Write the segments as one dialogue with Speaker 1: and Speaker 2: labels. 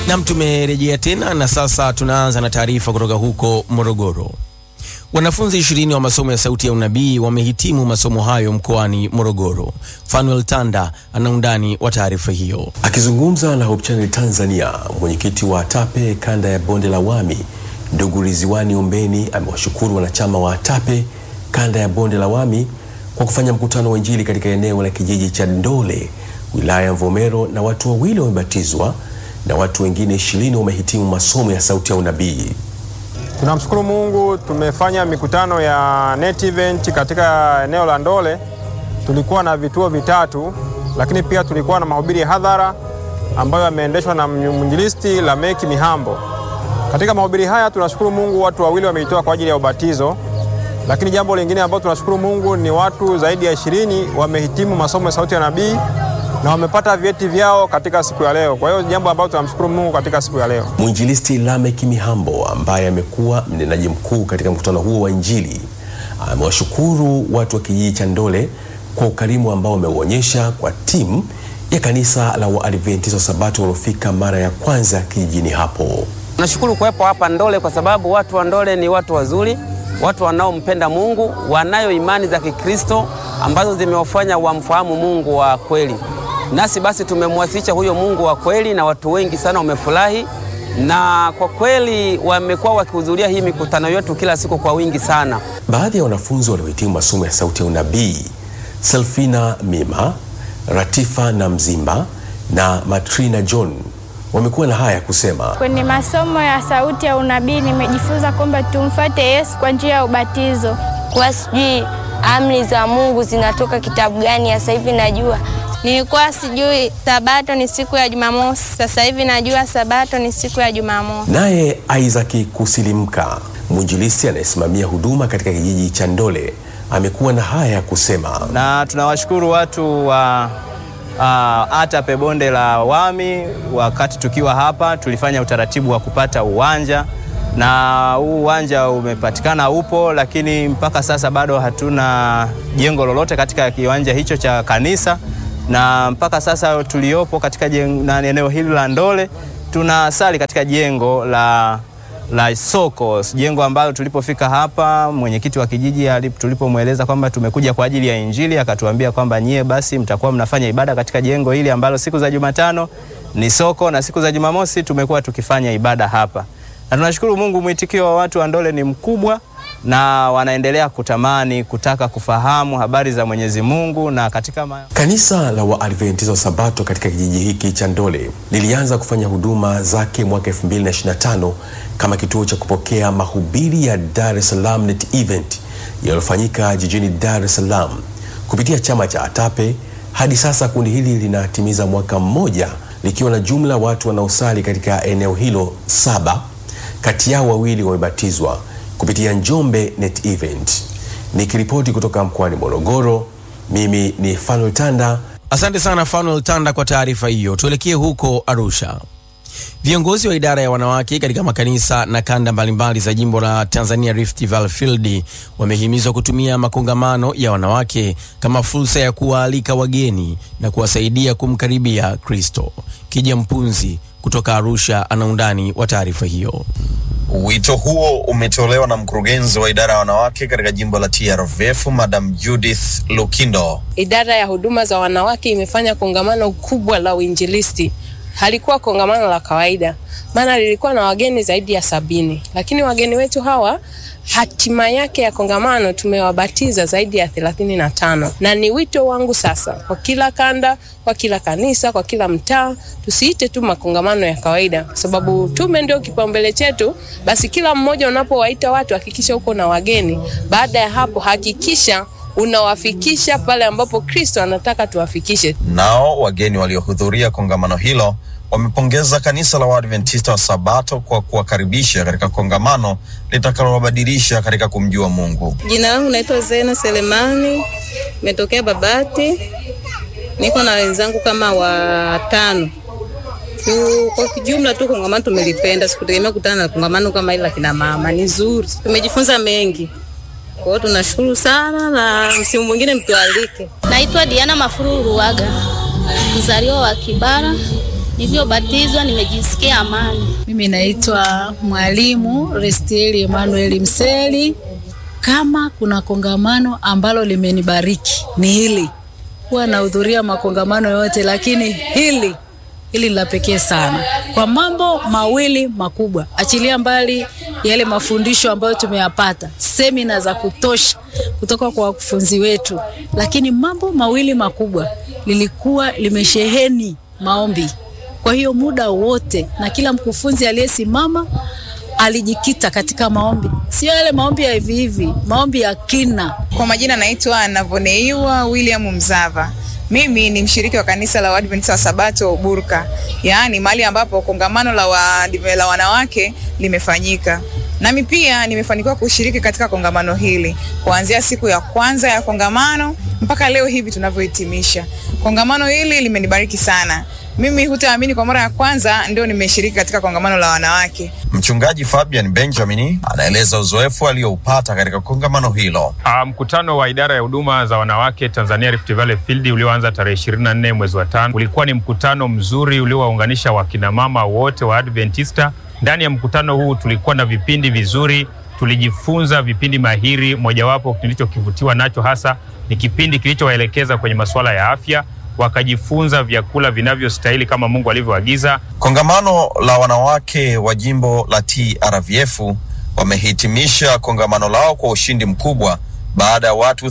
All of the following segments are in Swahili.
Speaker 1: Nam, tumerejea tena na sasa tunaanza na taarifa kutoka huko Morogoro. Wanafunzi ishirini wa masomo ya Sauti ya Unabii wamehitimu masomo hayo mkoani Morogoro. Fanuel Tanda ana undani wa taarifa hiyo.
Speaker 2: Akizungumza na Hope Channel Tanzania, mwenyekiti wa ATAPE kanda ya bonde la Wami ndugu Ridhiwani Ombeni amewashukuru wanachama wa ATAPE kanda ya bonde la Wami kwa kufanya mkutano wa Injili katika eneo la kijiji cha Ndole wilaya ya Mvomero, na watu wawili wamebatizwa na watu wengine ishirini wamehitimu masomo ya Sauti ya Unabii.
Speaker 3: Tunamshukuru Mungu, tumefanya mikutano ya net event katika eneo la Ndole. Tulikuwa na vituo vitatu, lakini pia tulikuwa na mahubiri ya hadhara ambayo yameendeshwa na mwinjilisti Lameki Mihambo. Katika mahubiri haya tunashukuru Mungu, watu wawili wameitoa kwa ajili ya ubatizo, lakini jambo lingine ambalo tunashukuru Mungu ni watu zaidi ya ishirini wamehitimu masomo ya Sauti ya Nabii na wamepata vyeti vyao katika siku ya leo. Kwa hiyo jambo ambalo tunamshukuru Mungu katika siku ya leo.
Speaker 2: Mwinjilisti Lamek Mihambo ambaye amekuwa mnenaji mkuu katika mkutano huo wa Injili amewashukuru watu wa kijiji cha Ndole kwa ukarimu ambao wameuonyesha kwa timu ya kanisa la Waadventista wa Sabato waliofika mara ya kwanza kijijini hapo.
Speaker 4: Nashukuru kuwepo hapa Ndole kwa sababu watu wa Ndole ni watu wazuri, watu wanaompenda Mungu, wanayo imani za Kikristo ambazo zimewafanya wamfahamu Mungu wa kweli. Nasi basi tumemwasilisha huyo Mungu wa kweli na watu wengi sana wamefurahi, na kwa kweli wamekuwa wakihudhuria hii mikutano yetu kila siku kwa wingi sana.
Speaker 2: Baadhi ya wanafunzi waliohitimu masomo ya Sauti ya Unabii, Selfina Mima, Ratifa na Mzimba na Matrina John wamekuwa na haya kusema.
Speaker 5: Kwenye masomo ya Sauti ya Unabii nimejifunza kwamba tumfuate Yesu kwa njia ya ubatizo.
Speaker 6: Kwa sijui amri za Mungu zinatoka kitabu gani, sasa hivi najua
Speaker 5: Nilikuwa sijui Sabato ni siku ya Jumamosi, sasa hivi najua Sabato ni siku ya Jumamosi.
Speaker 2: Naye Isaac Kusilimka, mwinjilisti anayesimamia huduma katika kijiji cha Ndole, amekuwa na haya ya kusema.
Speaker 7: Na tunawashukuru watu wa uh, ATAPE bonde la Wami. Wakati tukiwa hapa, tulifanya utaratibu wa kupata uwanja na huu uwanja umepatikana, upo, lakini mpaka sasa bado hatuna jengo lolote katika kiwanja hicho cha kanisa na mpaka sasa tuliopo katika na eneo hili la Ndole tunasali katika jengo la, la soko, jengo ambalo tulipofika hapa mwenyekiti wa kijiji tulipomweleza kwamba tumekuja kwa ajili ya Injili akatuambia kwamba nyie basi mtakuwa mnafanya ibada katika jengo hili ambalo siku za Jumatano ni soko na siku za Jumamosi tumekuwa tukifanya ibada hapa, na tunashukuru Mungu, mwitikio wa watu wa Ndole ni mkubwa na wanaendelea kutamani kutaka kufahamu habari za Mwenyezi Mungu. Na katika ma...
Speaker 2: kanisa la Waadventista wa Sabato katika kijiji hiki cha Ndole lilianza kufanya huduma zake mwaka 2025 kama kituo cha kupokea mahubiri ya Dar es Salaam Net Event yaliyofanyika jijini Dar es Salaam kupitia chama cha ATAPE. Hadi sasa kundi hili linatimiza mwaka mmoja likiwa na jumla watu wanaosali katika eneo hilo saba, kati yao wawili wamebatizwa kupitia Njombe Net Event. Nikiripoti kutoka mkoani Morogoro, mimi ni Fanuel Tanda.
Speaker 1: Asante sana Fanuel Tanda kwa taarifa hiyo. Tuelekee huko Arusha. Viongozi wa idara ya wanawake katika makanisa na kanda mbalimbali za jimbo la Tanzania Rift Valley Field wamehimizwa kutumia makongamano ya wanawake kama fursa ya kuwaalika wageni na kuwasaidia kumkaribia Kristo. Kija Mpunzi kutoka Arusha ana undani wa taarifa hiyo.
Speaker 8: Wito huo umetolewa na mkurugenzi wa idara ya wanawake katika jimbo la TRVF Madam Judith Lukindo.
Speaker 9: Idara ya huduma za wanawake imefanya kongamano kubwa la uinjilisti. Halikuwa kongamano la kawaida, maana lilikuwa na wageni zaidi ya sabini, lakini wageni wetu hawa hatima yake ya kongamano tumewabatiza zaidi ya thelathini na tano na ni wito wangu sasa kwa kila kanda, kwa kila kanisa, kwa kila mtaa, tusiite tu makongamano ya kawaida, kwa sababu tume ndio kipaumbele chetu. Basi kila mmoja unapowaita watu hakikisha uko na wageni. Baada ya hapo, hakikisha unawafikisha pale ambapo Kristo anataka tuwafikishe.
Speaker 8: Nao wageni waliohudhuria kongamano hilo wamepongeza kanisa la Waadventista wa Sabato kwa kuwakaribisha katika kongamano litakalowabadilisha katika kumjua Mungu.
Speaker 10: Jina langu naitwa Zena Selemani, nimetokea Babati, niko na wenzangu kama watano. Kwa kijumla tu kongamano tumelipenda, sikutegemea kutana na kongamano kama hili la kina mama, ni zuri, tumejifunza mengi. Kwa hiyo tunashukuru sana, na msimu mwingine mtualike.
Speaker 11: Naitwa Diana Mafuru Ruwaga, mzaliwa wa Kibara, Nilivyobatizwa nimejisikia amani.
Speaker 12: Mimi naitwa Mwalimu Restieli Emmanuel Mseli. Kama kuna kongamano ambalo limenibariki ni hili. Huwa nahudhuria makongamano yote, lakini hili hili la pekee sana kwa mambo mawili makubwa. Achilia mbali yale mafundisho ambayo tumeyapata, semina za kutosha kutoka kwa wakufunzi wetu, lakini mambo mawili makubwa, lilikuwa limesheheni maombi. Kwa hiyo muda wote na kila mkufunzi aliyesimama alijikita katika maombi, sio yale maombi ya hivi hivi, maombi ya kina.
Speaker 13: Kwa majina naitwa Navoneiwa William Mzava. Mimi ni mshiriki wa kanisa la Waadventista wa Sabato Burka, yaani mahali ambapo kongamano la, wa, la wanawake limefanyika. Nami pia nimefanikiwa kushiriki katika kongamano hili kuanzia siku ya kwanza ya kongamano mpaka leo hivi tunavyohitimisha. Kongamano hili limenibariki sana. Mimi hutaamini, kwa mara ya kwanza ndio nimeshiriki katika kongamano la wanawake.
Speaker 8: Mchungaji Fabian Benjamin anaeleza uzoefu alioupata katika kongamano hilo.
Speaker 14: Uh, mkutano wa idara ya huduma za wanawake Tanzania Rift Valley Field ulioanza tarehe 24 mwezi wa tano ulikuwa ni mkutano mzuri uliowaunganisha wakinamama wote wa Adventista. Ndani ya mkutano huu tulikuwa na vipindi vizuri, tulijifunza vipindi mahiri. Mojawapo nilichokivutiwa nacho hasa ni kipindi kilichowaelekeza kwenye masuala ya afya wakajifunza vyakula vinavyostahili kama Mungu alivyoagiza.
Speaker 8: Kongamano la wanawake wa jimbo la TRVF wamehitimisha kongamano lao kwa ushindi mkubwa baada ya watu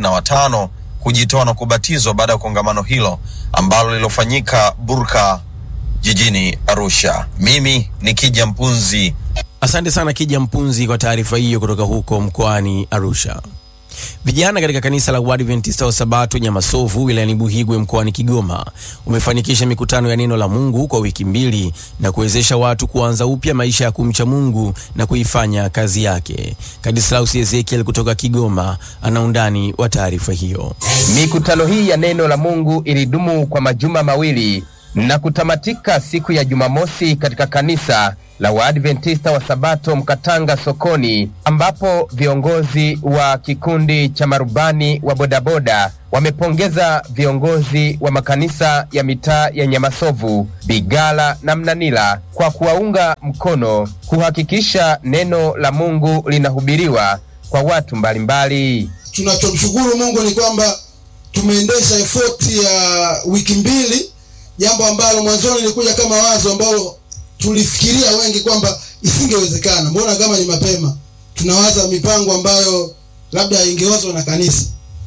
Speaker 8: 35 kujitoa na kubatizwa baada ya kongamano hilo ambalo lilofanyika Burka jijini Arusha. Mimi ni Kija Mpunzi.
Speaker 1: Asante sana Kija Mpunzi kwa taarifa hiyo kutoka huko mkoani Arusha. Vijana katika kanisa la Waadventista wa Sabato Nyamasovu wilayani Buhigwe mkoani Kigoma umefanikisha mikutano ya neno la Mungu kwa wiki mbili na kuwezesha watu kuanza upya maisha ya kumcha Mungu na kuifanya kazi yake. Kadislaus Ezekiel kutoka Kigoma ana undani wa taarifa hiyo.
Speaker 15: Mikutano hii ya neno la Mungu ilidumu kwa majuma mawili na kutamatika siku ya Jumamosi katika kanisa la Waadventista wa Sabato Mkatanga sokoni, ambapo viongozi wa kikundi cha marubani wa bodaboda wamepongeza viongozi wa makanisa ya mitaa ya Nyamasovu, Bigala na Mnanila kwa kuwaunga mkono kuhakikisha neno la Mungu linahubiriwa kwa watu mbalimbali.
Speaker 16: Tunachomshukuru Mungu ni kwamba tumeendesha efoti ya wiki mbili, jambo ambalo mwanzoni lilikuja kama wazo ambalo tulifikiria wengi kwamba isingewezekana. Mbona kama ni mapema, tunawaza mipango ambayo labda ingewazwa na kanisa,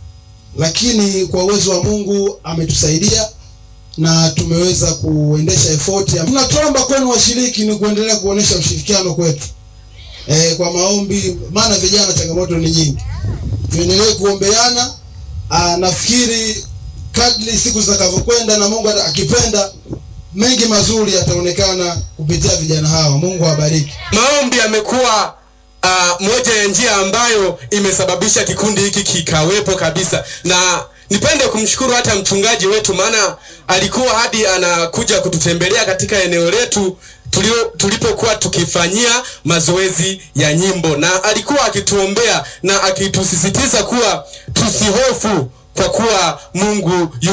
Speaker 16: lakini kwa uwezo wa Mungu ametusaidia na tumeweza kuendesha efoti. Tunatuomba kwenu washiriki ni kuendelea kuonesha ushirikiano kwetu e, kwa maombi, maana vijana changamoto ni nyingi, tuendelee kuombeana. Aa, nafikiri kadri siku zitakavyokwenda na Mungu akipenda mengi mazuri yataonekana kupitia vijana hawa. Mungu awabariki.
Speaker 17: Maombi yamekuwa uh, moja ya njia ambayo imesababisha kikundi hiki kikawepo kabisa, na nipende kumshukuru hata mchungaji wetu, maana alikuwa hadi anakuja kututembelea katika eneo letu tulio, tulipokuwa tukifanyia mazoezi ya nyimbo, na alikuwa akituombea na akitusisitiza kuwa tusihofu kwa kuwa Mungu yu